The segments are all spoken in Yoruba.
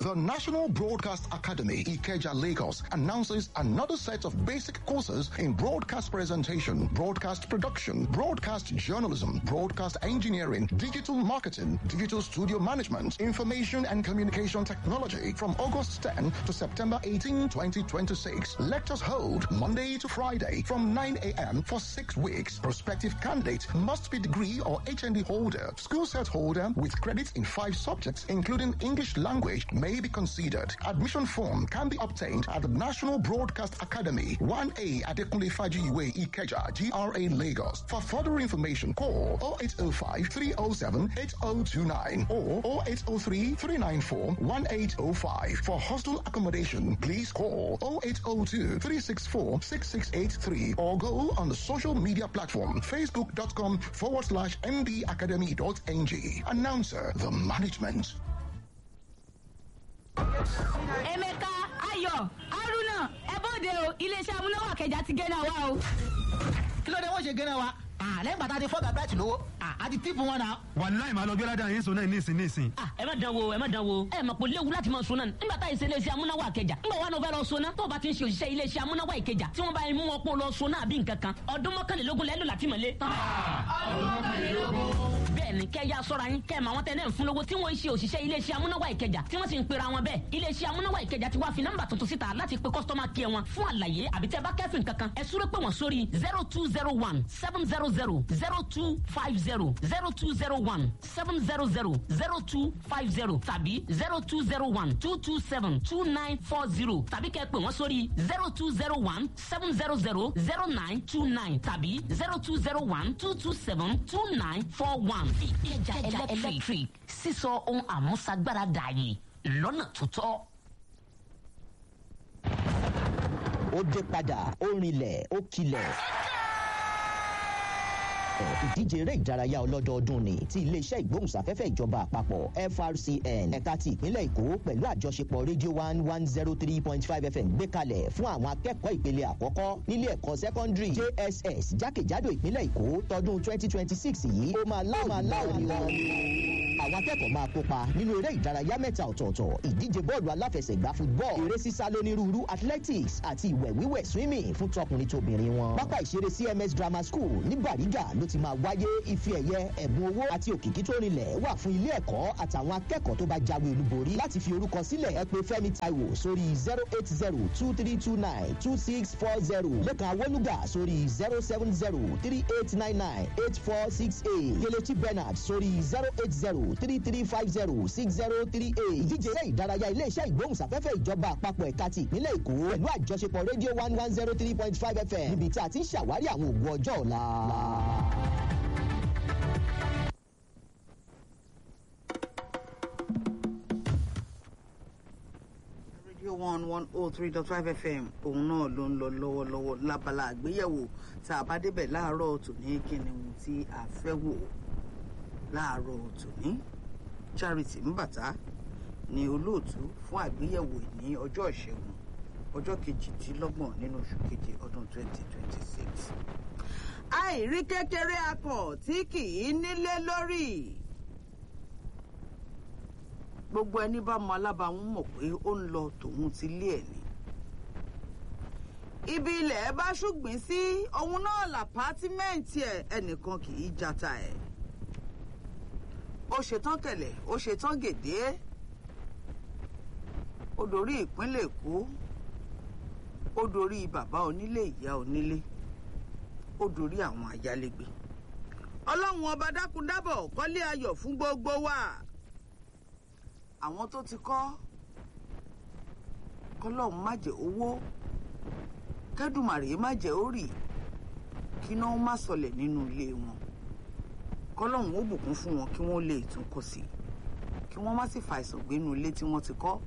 The National Broadcast Academy, Ikeja, Lagos, announces another set of basic courses in broadcast presentation, broadcast production, broadcast journalism, broadcast engineering, digital marketing, digital studio management, information and communication technology from August 10 to September 18, 2026. Lectures hold Monday to Friday from 9 a.m. for six weeks. Prospective candidate must be degree or HND holder, school set holder with credits in five subjects, including English language, may be considered. Admission form can be obtained at the National Broadcast Academy, 1A Adekunle Fajiwe Ikeja, GRA Lagos. For further information, call 0805 307 8029 or 0803 394 1805. For hostel accommodation, please call 0802 364 6683 or go on the social media platform facebook.com forward slash mbacademy.ng. Announcer, the management. emeka ayọ̀ haruna ẹ bóde o iléeṣẹ́ amúnáwá kẹjà ti gẹ́nà wa o. kí ló dé wọ́n ṣe gẹ́nà wa lẹ́yìn bàtà ti fọ́gà bẹ́ẹ̀tì lówó àti tíìpù wọn náà. wàláì máa lọ gbé ládàá yín sọ náà nísìn nísìn. Ah, ẹ má dán wo ẹ má dán wo ẹ mọ̀ pé léwu láti máa sọ náà nígbà tá ìṣe iléeṣẹ́ amúnáwá kẹjà nígbà wà ní o fẹ́ lọ sọ náà tó o bá ti ń ṣe òṣìṣẹ́ iléeṣẹ́ amúnáwá ìkẹjà tí wọ́n bá mú wọn pọ̀ lọ sọ náà bí nǹkan kan ọdún mọ́kànlélógún lẹ́lò láti mọ̀lé. ọdún mọ́kànlélógún. bẹ́ẹ̀ni kẹ́ ya sọ́ra yín kẹ́ ẹ̀ mọ àwọn tẹ́lẹ̀ ń fún lówó tí wọ́n ń ṣe òṣìṣẹ́ iléeṣẹ́ amúnáwá ìkẹjà tí wọ́n sì ń pera wọn bẹ́ẹ̀ iléeṣẹ́ amúnáwá ìkẹjà ti wá fi nọ́mbà tuntun síta láti pe kọ́sítọ́mà kí ẹ wọn fún àlàyé àbí tẹ́ bá kẹ́fìn kankan ẹ súré pé wọ́n sórí zero two zero one seven zero zero zero two five zero zero two zero one seven zero zero zero two five zero tàbí zero two zero one two two seven two nine four zero tàbí kẹ́ pè wọ́n sórí zero two zero one seven zero zero zero nine two nine tàbí zero two zero one two two seven two nine four one. ìkẹjà electric sísọ ohun àmúṣagbára dààyè lọ́nà tó tọ́. ó dé padà ó rinlẹ̀ ó kilẹ̀ ìdíje eré ìdárayá ọlọ́dọọdún ni ti iléeṣẹ́ ìgbóhùnsáfẹ́fẹ́ ìjọba àpapọ̀ frcn ẹ̀ka ti ìpínlẹ̀ èkó pẹ̀lú àjọṣepọ̀ radio one one zero three point five fm gbé kalẹ̀ fún àwọn akẹ́kọ̀ọ́ ìpele àkọ́kọ́ nílé ẹ̀kọ́ secondary jss jákèjádò ìpínlẹ̀ èkó tọdún twenty twenty six yìí ó máa láwọn ni wọn àwọn akẹ́kọ̀ọ́ máa kópa nínú eré ìdárayá mẹ́ta ọ̀tọ̀ọ̀tọ̀ ìdíje bọ́ọ̀lù aláfẹsẹ̀gbá football eré sísá lónírúurú athletics àti ìwẹ̀ wíwẹ̀ swimming fún tọkùnrin tóbìnrin wọn. pápá ìṣeré cms grammar school ní bàrígà ló ti máa wáyé ife ẹ̀yẹ ẹ̀bùn owó àti òkìkí tó rinlẹ̀ wà fún ilé ẹ̀kọ́ àtàwọn akẹ́kọ̀ọ́ tó bá jáwé olúborí láti fi orúkọ sílẹ̀ ẹ pé fẹ́mi taiwo sórí zero eight zero two three two nine two six four zero lẹ́kàn awolúgà sórí zero seven zero three eight nine nine eight four six eight kelechi bernard sórí zero eight zero three three five zero six zero three eight ìdíje eré ìdárayá iléeṣẹ́ ìgbóhùnsáfẹ́fẹ́ ìjọba àpapọ̀ ẹ̀ka ti ìpínlẹ̀ èkó pẹ̀lú àjọṣepọ̀ rédíò one one zero three point five fm níbi tí a ti ń ṣàwárí àwọn ògùn ọjọ́ ọ̀la. radio one one oh three dot five fm òun náà ló ń lọ lọ́wọ́lọ́wọ́ lábala àgbéyẹ̀wò tá a bá débẹ̀ láàárọ̀ tòní kí ni ohun tí a fẹ́ wò láàárọ̀ tòní charity mbàtà ni olóòtú fún àgbéyẹ̀wò ní ọjọ́ ìṣẹ́gun ọjọ́ kejìdínlọ́gbọ̀n nínú oṣù keje ọdún twenty twenty six. àìrí kékeré akàn tí kì í nílé lórí gbogbo ẹni bá mọ alábàáwọn mọ̀ pé ó ń lọ tòun ti lé ẹ̀ ni. ibi ilẹ̀ bá ṣùgbìn sí òun náà làpátímẹ́ǹtì ẹ̀ ẹnìkan kì í jata ẹ̀. ó ṣetán kẹlẹ̀ ó ṣetán gèdè ó dorí ìpínlẹ̀ èkó ó dorí bàbá onílé ìyá onílé ó dorí àwọn ayálégbé ọlọ́run ọba dákúndábọ̀ kọ́lé ayọ̀ fún gbogbo wa àwọn tó ti kọ́ kọ́lọ́hún má jẹ́ owó kẹ́dùmàrè má jẹ́órì kíná má sọlẹ̀ nínú ilé wọn kọ́lọ́hún ó bùkún fún wọn kí wọ́n lè tún kọ́ sí i kí wọ́n má sì fàìsàn gbénu ilé tí wọ́n ti kọ́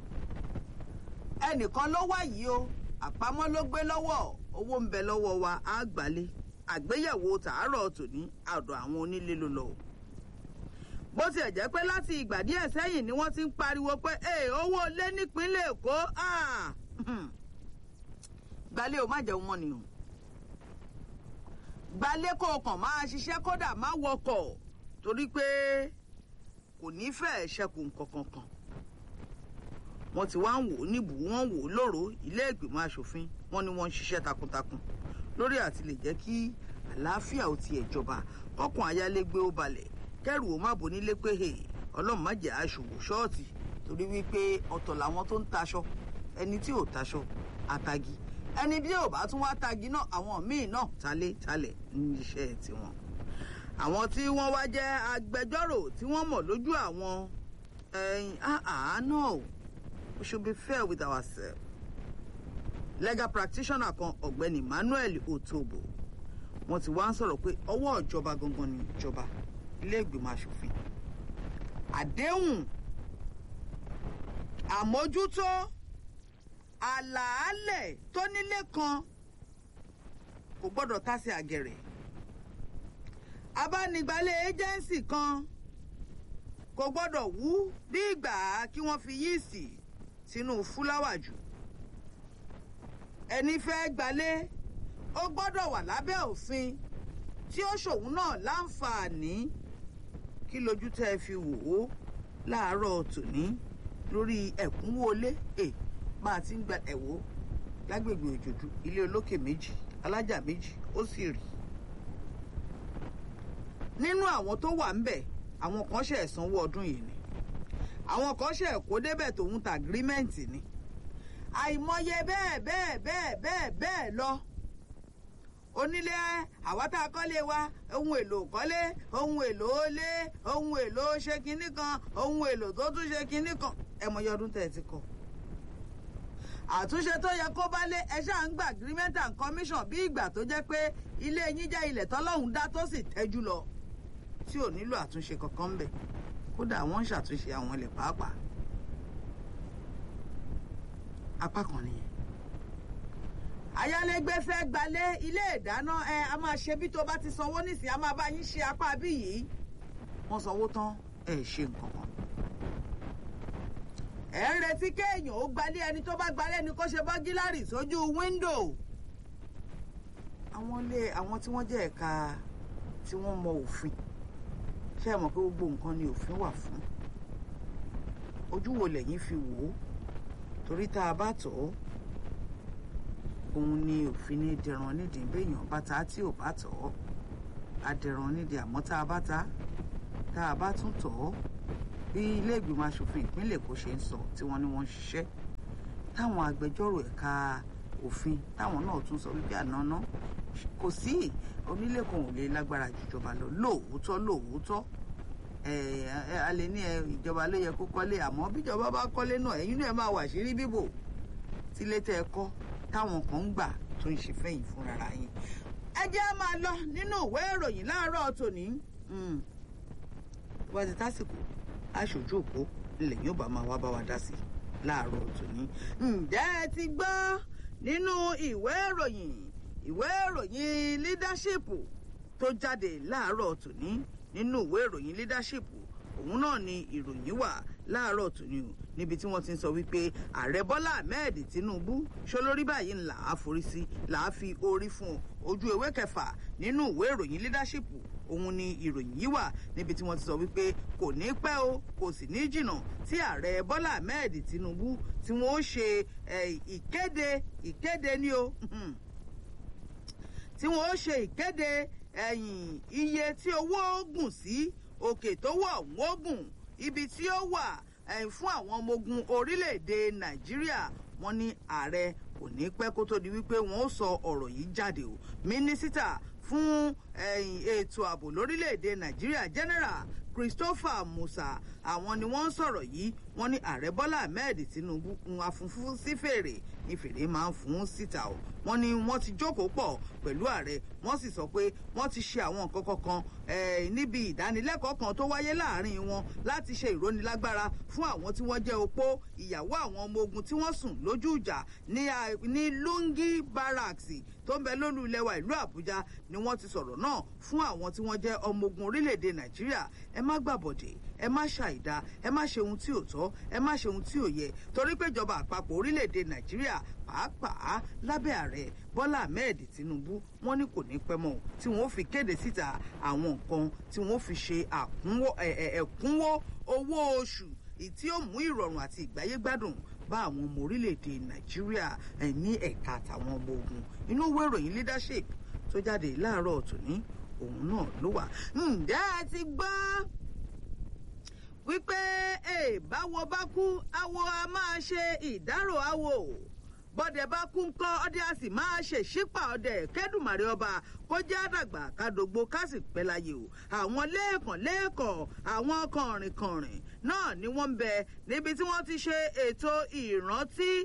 ẹnìkan ló wá yìí o àpamọ́ ló gbé lọ́wọ́ owó ń bẹ lọ́wọ́ wa á gbálé àgbéyẹ̀wò tàárọ̀ tòní àdọ̀ àwọn onílé ló lọ o bó tiẹ̀ jẹ́ pé láti ìgbà díẹ̀ sẹ́yìn ni wọ́n ti ń pariwo pé ee owó ilé nípínlẹ̀ èkó gbalẹ̀ o má jẹun mọ́ ni o gbalẹ̀ kó o kàn máa ṣiṣẹ́ kódà má wọkọ̀ torí pé kò ní fẹ́ẹ̀ ṣẹ́kù nǹkan kan wọ́n ti wá ń wò ó níbù wọ́n wò ó lóró ilé ìgbìmọ̀ asòfin wọ́n ní wọ́n ń ṣiṣẹ́ takuntakun lórí àti lè jẹ́ kí àlàáfíà ò tiẹ̀ jọba kọ́kùn ayálégbé ó balẹ̀ kẹ́rù ó má bo nílé pé hè ọlọ́run má jẹ́ aṣòwò ṣọ́ọ̀tì torí wípé ọ̀tọ̀ làwọn tó ń taṣọ ẹni tí ò taṣọ àtagi ẹni bí ò bá tún wá tagi náà àwọn míì náà talé talẹ̀ ní iṣẹ́ tiwọn àwọn tí wọ́n wá jẹ́ agbẹjọ́rò tí wọ́n mọ̀ lójú àwọn ẹ̀yìn àánú we should be fair with ourselves legal practitioner kan ọ̀gbẹ́ni emmanuel otobo wọ́n ti wá ń sọ̀rọ̀ pé ọwọ́ ìjọba gangan ni ìjọba ilé ìgbìmọ̀ asòfin àdéhùn àmójútó àlàálẹ̀ tó nílé kan kò gbọ́dọ̀ tásẹ̀ àgẹ̀rẹ̀ abánigbalẹ̀ ẹ́jẹ̀ǹsì kan kò gbọ́dọ̀ wú bí ìgbà kí wọ́n fi yíìsì sínú fúláwà jù ẹni fẹ́ gbalé ó gbọ́dọ̀ wà lábẹ́ òfin tí ó ṣòun náà láǹfààní kí lójú tẹ́ ẹ fi wò ó láàárọ̀ tòní lórí ẹ̀kúnwó ilé ẹ̀ bá a ti ń gba ẹ̀wọ́ lágbègbè òjòdú ilé olókè méjì alájà méjì ó sì rí nínú àwọn tó wà ńbẹ̀ àwọn kan ṣe ẹ̀sánwó ọdún yìí ni àwọn kan ṣe ẹ̀kọ́ débẹ̀ tòun ta agirímẹ́ǹtì ni àìmọye bẹ́ẹ̀ bẹ́ẹ̀ bẹ́ẹ̀ bẹ́ẹ̀ bẹ́ẹ̀ lọ onílé àwa tá a kọ́lé wa ohun èlò kọ́lé ohun èlò lé ohun èlò ṣe kinní kan ohun èlò tó tún ṣe kinní kan ẹ mọyì ọdún tẹ̀ ti kọ́ àtúnṣe tó yẹ kó bá lé ẹ ṣáà ń gba agreement and commission bí ìgbà tó jẹ́ pé ilé yín jẹ́ ilẹ̀ tọ́lọ́hún dá tó sì tẹ́jú lọ tí ò nílò àtúnṣe kankan ń bẹ̀ kódà wọ́n ń ṣàtúnṣe àwọn ilẹ̀ pàápàá apá kan nìyẹn ayálégbé fẹ́ gbalé ilé ìdáná ẹ a máa ṣe bí tó bá ti sanwó nísìnyí a máa bá yín ṣe apá bí yìí wọ́n sanwó tán ẹ ṣe nǹkan kan ẹ ń retí kéèyàn ó gbalé ẹni tó bá gbalé ni kó ṣe bọ́gílárì sójú wíńdò àwọn ilé àwọn tí wọ́n jẹ́ ẹ̀ka tí wọ́n mọ òfin ṣé ẹ mọ̀ pé gbogbo nǹkan ni òfin wà fún ojú wo lẹ́yìn fi wò ó torí tá a bá tọ̀ ọ́ òun ni òfin ní dẹran nídìí béèyàn bá ta tí ò bá tọ̀ ọ́ adẹran nídìí àmọ́ tá a bá ta tá a bá tún tọ̀ ọ́ bí ilé ìgbìmọ̀ asòfin ìpínlẹ̀ Èkó ṣe ń sọ tí wọ́n ní wọ́n ń ṣiṣẹ́ táwọn agbẹjọ́rò ẹ̀ka òfin táwọn náà tún sọ wípé ànáná kò sí onílé kan ò lè lágbára jùjọba lọ lóòótọ́ lóòótọ́ a lè ní ìjọba ló yẹ kó kọ́lé àmọ́ bíjọba bá kọ́lé náà ẹ̀yin náà máa wà sírí bíbò tílé tẹ́ ẹ kọ́ táwọn kan ń gbà tó ń ṣe fẹ́yìn fúnra yín ẹ jẹ́ á máa lọ nínú ìwé ìròyìn láàárọ̀ tòní wọ́n ti tásìkò aṣojú òpó ilẹ̀ yóò bá máa wá bá wa dá sí láàárọ̀ tòní ǹjẹ́ ẹ ti gbọ́ nínú ìwé ìròyìn ìwé ìròyìn leadership tó jáde láàárọ̀ tòní nínú ìwé ìròyìn leadership òun náà ni ìròyìn wà láàárọ̀ tòní o níbi tí wọ́n ti ń sọ wípé ààrẹ bọ́lá ahmed tinubu ṣolórí báyìí ńlá àforí sí làá fi orí fún ojú ewé kẹfà nínú ìwé ìròyìn leadership òun ni ìròyìn yìí wà níbi tí wọ́n ti sọ wípé kò ní pẹ́ o kò sì ní jìnnà tí ààrẹ bọ́lá ahmed tinubu tí wọ́n ó ṣe ìkéde ìkéde ní o tí wọ́n ó ṣe ìkéde iye tí owó gùn sí òkè tó wọ̀ wọ́n gùn ibi tí ó wà fún àwọn ọmọ ogun orílẹ̀-èdè nàìjíríà wọ́n ní ààrẹ kò ní pẹ́ kó tó di wípé wọ́n ó sọ ọ̀rọ̀ yìí jáde o mínísítà fún ètò ààbò lórílẹ̀‐èdè nàìjíríà general christopher musa àwọn ni wọ́n ń sọ̀rọ̀ yìí wọ́n ní ààrẹ bọ́lá ahmed tinubu ń afúnfún sí fèrè ní fèrè máa ń fún síta o wọ́n ní wọ́n ti jókòó pọ̀ pẹ̀lú ààrẹ wọ́n sì sọ pé wọ́n ti ṣe àwọn nǹkan kankan níbi ìdánilẹ́kọ̀ọ́ kan tó wáyé láàrin wọn láti ṣe ìrónilágbára fún àwọn tí wọ́n jẹ́ opó ìyàwó àwọn ọmọ ogun tí wọ́n sùn lójú ìjà ní lungi barracks tó ń bẹ lólu ilẹ̀ wa ìlú àbújá ni wọ́n ti sọ̀rọ̀ náà fún àwọn tí wọ́n jẹ́ ọmọ ogun orílẹ̀-èdè nàìjíríà ẹ má gbàbọ̀dẹ̀ ẹ má ṣàìdá ẹ má ṣe ohun tí ò tọ́ ẹ má ṣe ohun tí ò yẹ torí pé ìjọba àpapọ̀ orílẹ̀-èdè nàìjíríà pàápàá lábẹ́ ààrẹ bọ́lá ahmed tinubu wọ́n ní kò ní pẹ́ mọ́ tí wọ́n fi kéde síta àwọn nǹkan tí wọ́n fi ṣe ẹ̀kúnwó owó oṣù èyí tí ó mú ìrọ̀rùn àti ìgbáyégbádùn bá àwọn ọmọ orílẹ̀-èdè nàìjíríà ẹ̀ ní ẹ̀ka àtàwọn ọmọ ogun inú ìwé ìròyìn leadership tó jáde láàárọ̀ tòní òun náà ló wà. ǹjẹ́ ẹ ti gbọ́ wípé báwo bá kú awo a máa ṣe ìdárò awo bọ́dẹ̀ bá kú ńkọ́ ọdẹ a sì máa ṣe ṣípà ọdẹ kẹ́dùmàrè ọba kó jẹ́ àdàgbà kádógbó ká sì pẹ́ láyé o àwọn lẹ́ẹ̀kan lẹ́ẹ̀kan àwọn kọ̀rìnkọ̀rìn náà ni wọ́n ń bẹ níbi tí wọ́n ti ṣe ètò ìrántí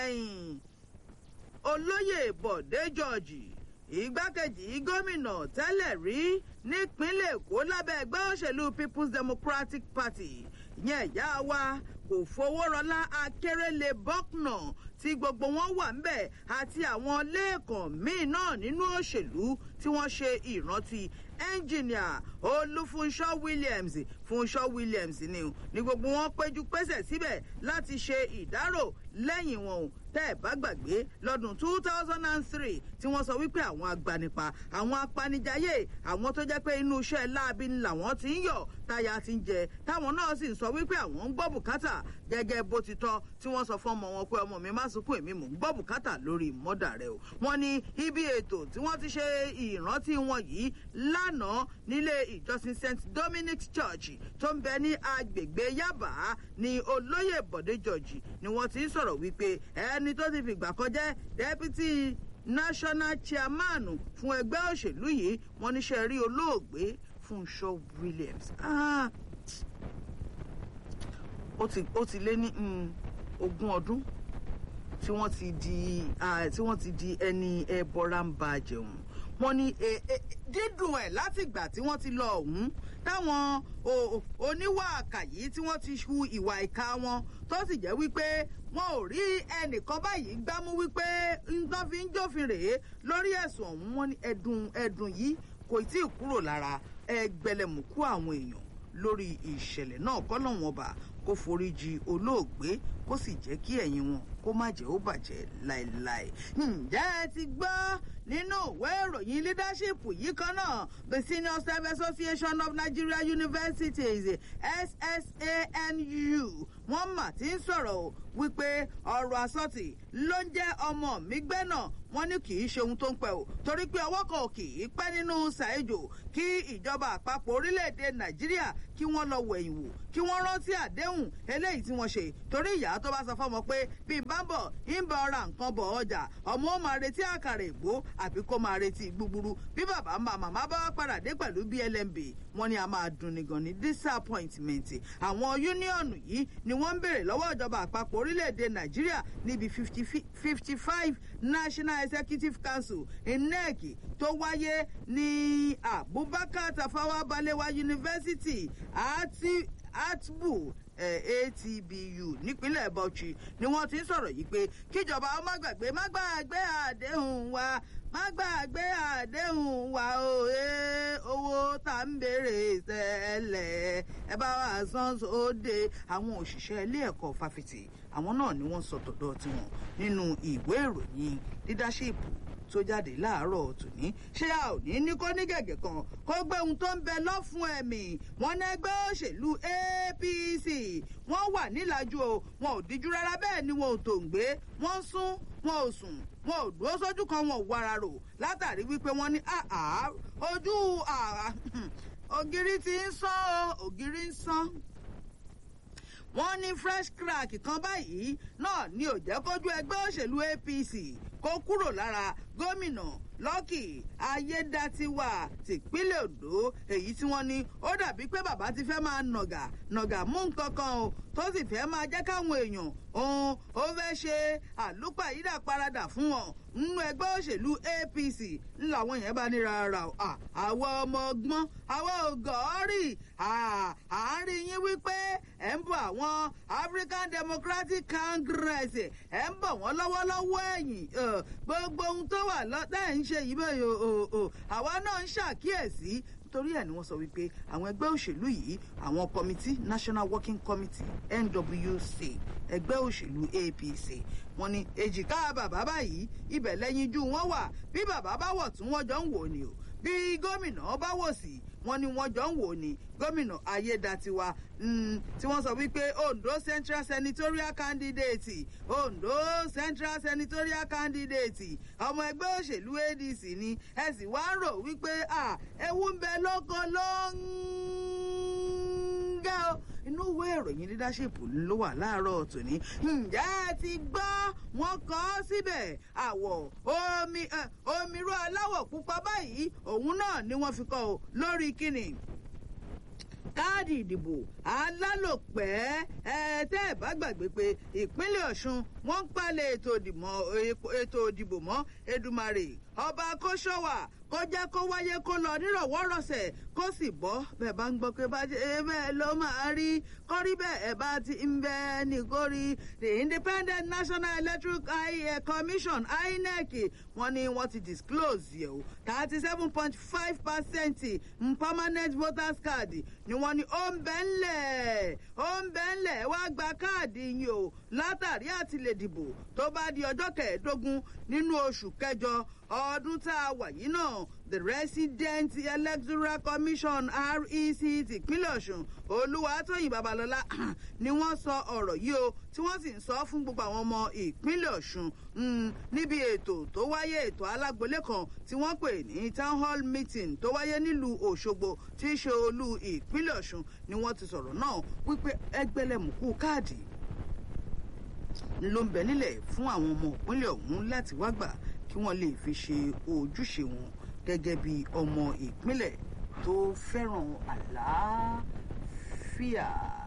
olóyè bọ̀dé george ìgbákejì gómìnà tẹ́lẹ̀ rí nípínlẹ̀ èkó lábẹ́ ẹgbẹ́ òṣèlú people's democratic party ìyẹn ìyá wa kò fowó rọlá akérèlé bọ́knà tí gbogbo wọn wà ńbẹ̀ àti àwọn lẹ́ẹ̀kan míì náà nínú òṣèlú tí wọ́n ṣe ìrántí ẹnjìníà olúfunṣọ́ williams funṣọ́ williams ni ní gbogbo wọn péjú pésẹ̀ síbẹ̀ láti ṣe ìdárò lẹ́yìn wọn o tẹ́ ẹ̀ bá gbàgbé lọ́dún two thousand and three tí wọ́n sọ wípé àwọn agbanipa àwọn apanijayé àwọn tó jẹ́ pé inú iṣẹ́ láabi ni làwọn ti ń yọ̀ táyà ti ń jẹ táwọn náà sì ń sọ wípé àwọn ń gbọ́ bùkátà gẹ́gẹ́ bó ti tọ́ tí wọ́n sọ fún ọmọ wọn pé ọmọ mi má sunkún èmi mò ń gbọ́ bùkátà lórí mọ́dà rẹ o wọ́n ní ibi ètò tí wọ́n ti ṣe ìrántí wọn yìí lánàá nílé ìjọsìn st dominic church tó ń bẹ ní agbègbè yaba ní olóyè bọ̀dé george ni wọ́n ti ń sọ̀rọ̀ wípé ẹni tó ti fìgbà kan jẹ́ deputy national chairman fún ẹgbẹ́ òṣèlú yìí wọ́n níṣẹ́ rí olóògbé fúnṣọ́ williams. Ah ó ti ó ti lé ní ogún ọdún tí wọ́n ti di tí wọ́n ti di ẹni ẹbọra ń ba jẹun wọ́n ní dídùn ẹ̀ látìgbà tí wọ́n ti lọ ọ̀hún táwọn oníwà àkàyí tí wọ́n ti hu ìwà ìka wọn tó sì jẹ́ wípé wọn ò rí ẹnìkan báyìí gbámú wípé nǹkan fi ń jófin rèé lórí ẹ̀sùn ọ̀hún wọn ní ẹ̀dùn ẹ̀dùn yìí kò tí ì kúrò lára ẹgbẹ̀lẹ̀mùkú àwọn èèyàn lórí ìṣẹ̀lẹ̀ náà kọ́lọ́wọ́n ọba kó foríjì olóògbé kó sì jẹ́ kí ẹ̀yìn wọn kó má jẹ́ ó bàjẹ́ láéláé. ǹjẹ́ ẹ ti gbọ́ nínú ìwé ìròyìn leadership yìí kan náà the senior staff association of nigeria universities ssanu wọ́n mà ti ń sọ̀rọ̀ wípé ọ̀rọ̀ àsọtì ló ń jẹ́ ọmọ mi gbẹ́ náà wọ́n ní kì í ṣe ohun tó ń pẹ́ o torí pé ọwọ́ kan kì í pẹ́ nínú ṣàìjò kí ìjọba àpapọ̀ orílẹ̀-èdè nàìjíríà kí wọ́n lọ wẹ̀yìn wò kí wọ́n rántí àdéhùn eléyìí tí wọ́n ṣe torí ìyá tó bá sọ fọmọ pé bí n bá ń bọ̀ ń bá ọra nǹkan bọ̀ ọjà ọmọ ó máa retí àkàrà ègbó àbí kó máa retí gbúgbúrú bí bàbá ń bá màmá bá padà dé pẹ̀lú blmb wọ́n ní a máa dùn ní gan ní disappointment àwọn yúníọ̀nù yìí ni wọ́n ń béèrè lọ́wọ́ ìjọba àpapọ̀ orílẹ̀-èdè nàìjíríà níbi fifty five national executive council inec tó wáyé ní abubakar tafawa balewa university àti atbu atbu nípínlẹ̀ bauchi ni wọ́n ti ń sọ̀rọ̀ yìí pé kíjọba ó má gbàgbé má gbàgbé àdéhùn wa má gbàgbé àdéhùn wa o owó tá ń béèrè tẹ́lẹ̀ ẹ bá wa san sóde àwọn òṣìṣẹ́ ilé ẹ̀kọ́ fáfitì àwọn náà ni wọ́n sọ tọ̀dọ̀ tiwọn nínú ìwé ìròyìn leadership tó jáde láàárọ̀ tòní ṣé a ò ní ní kó ní gẹ̀gẹ̀ kan kó gbé ohun tó ń bẹ lọ́fun ẹ̀mí wọn ní ẹgbẹ́ òṣèlú apc wọ́n wà nílàjú o wọn ò díjú rárá bẹ́ẹ̀ ni wọn ò tòǹgbé wọ́n sún wọn ò sùn wọn ò dúró sójú kan wọn ò wara rò látàrí wípé wọ́n ní àá ojú ògiri ti ń sán o ògiri ń sán wọ́n ní fresh crack kan báyìí náà ni ò jẹ́ kójú ẹgbẹ́ òṣèlú apc kó kúrò lára gómìnà lọ́kì ayédatiwa tìpínlẹ̀ ondo èyí tí wọ́n ní ó dàbí pé bàbá ti fẹ́ máa nàgà nàgà mú nǹkan kan o tó sì fẹ́ máa jẹ́ káwọn èèyàn òun ó fẹ́ ṣe àlùpàyídà paradà fún wọn nínú ẹgbẹ́ òṣèlú apc ńláwọn yẹn bá ní rárá o àwọn ọmọ ọgbọ́n àwọn ògọ́rì àárín yín wípé ẹ̀ ń bọ̀ àwọn african democratic congress ẹ̀ ń bọ̀ wọ́n lọ́wọ́lọ́wọ́ ẹ̀yìn gbogbo ohun tó wà lọ́tẹ̀ ń ṣe yìí bẹ́ẹ̀ o àwa náà ń ṣàkíyèsí torí ẹ̀ ni wọ́n sọ wípé àwọn ẹgbẹ́ òṣèlú yìí àwọn kọmitì national working committee nwc ẹgbẹ́ òṣèlú apc wọn ni èjìká bàbá báyìí ibẹ̀ lẹ́yinjú wọn wà bí bàbá bá wọ̀ tún wọ́n jọ ń wò ni o bí gómìnà bá wò sí wọn ni wọn jọ ń wò ní gómìnà ayédatiwa tí wọn sọ wípé ondo central senatorial candidate ondo central senatorial candidate ọmọ ẹgbẹ òṣèlú adc ni ẹ sì wá ń rò wípé ewu ń bẹ lóko ló ń gẹ́ o inú ìwé ìròyìn leadership ló wà láàárọ̀ tòní ǹjẹ́ ẹ ti gbọ́ wọn kọ́ síbẹ̀ àwọ̀ omi omirú aláwọ̀ pupa báyìí òun náà ni wọ́n fi kọ́ ọ lórí kíni káàdì ìdìbò alálòpẹ́ ẹ tẹ́ ẹ bá gbàgbé pé ìpínlẹ̀ ọ̀ṣun wọ́n ń palẹ̀ ètò ìdìbò mọ́ edumare ọba kóṣọ́wà kó jẹ́ kó wáyé kó lọ nírọ̀wọ́rọ̀sẹ̀ kó sì bọ́ bẹ́ẹ̀ bá ń gbọ́ pé bá ṣe bẹ́ẹ̀ ló máa rí kọ́rí bẹ́ẹ̀ ẹ̀ bá ti ń bẹ́ nìkórí the independent national electoral commission inec wọ́n ní wọ́n ti disclose yẹ̀ o thirty seven point five percent permanent voters card ni wọ́n ní ó ń bẹ́ ńlẹ̀ ó ń bẹ́ ńlẹ̀ wá gba káàdì yín o látàrí àti lè dìbò tó bá di ọjọ́ kẹẹ̀ẹ́dógún nínú oṣù kẹjọ ọdún tá a wà yìí náà the resident electoral commission rec tìpínlẹ̀ ọ̀sùn olúwatóyìn babalọ́lá ni wọ́n sọ ọ̀rọ̀ yìí o tí wọ́n sì ń sọ fún gbogbo àwọn ọmọ ìpínlẹ̀ ọ̀sùn níbi ètò tó wáyé ètò alágbolé kan tí wọ́n pè ní town hall meeting tó wáyé nílùú òṣogbo tí í ṣe olú ìpínlẹ̀ ọ̀sùn ni wọ́n ti sọ̀rọ̀ náà wípé ẹgbẹ́lẹ́mùkú káàdì ló ń bẹ nílẹ̀ fún àwọn ọmọ ìpínlẹ̀ ọ̀hún láti wá gbà kí wọ́n lè fi ṣe ojúṣe wọn gẹ́gẹ́ bí ọmọ ìpínlẹ̀ tó fẹ́ràn àlàáfíà.